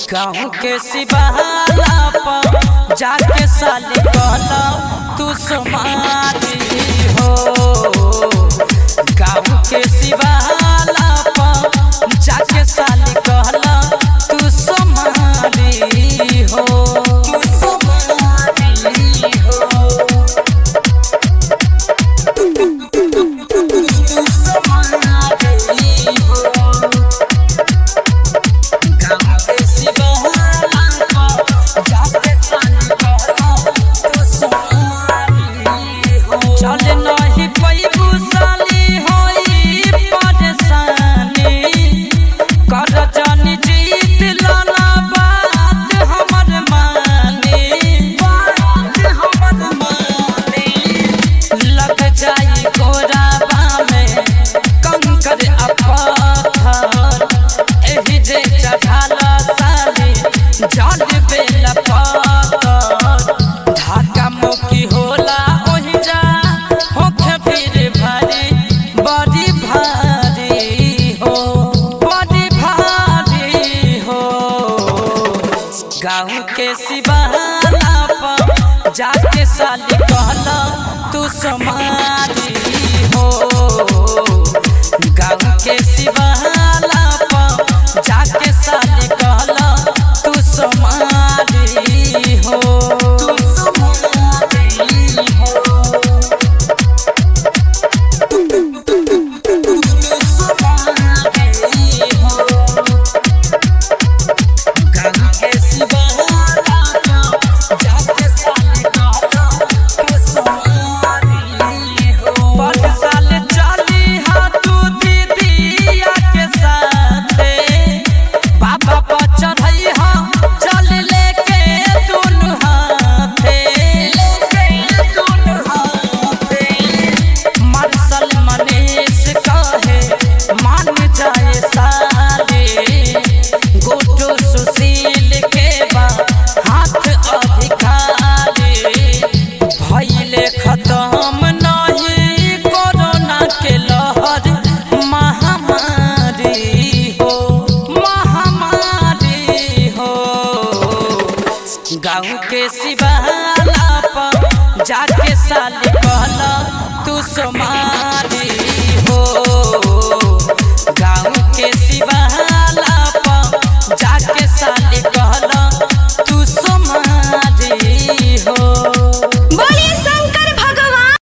गाँव के सिबहाला पर जाके साली कहला तू समाधि हो गाँव के सिबहाला पर जाके साली कहला तू समाधि हो तू समाधि हो चल नहीं पैबू साली होई परेशानी कर जानी जीत लाला बात हमर मानी बात हमर मानी लग जाई गोराबा में कंकर अपथर एही जे चढ़ाला साली जल बेला पातर ढाका मुकी होला ओहि जा होखे फिर भारी बड़ी भारी हो बड़ी भारी हो गाँव के सिबहाला पर जाके साली कहला तू समाधि हो गाँव के सिबहाला पर जाके साली कहला तू समाधि हो तू समाधि हो मार्शल मनीष कहे मान जाए साले गोटो सुशील के बा हाथ अधिकारी भइले खत्म नहीं कोरोना के लहर महामारी हो महामारी हो गाँव के सिबहाला पर जाके साले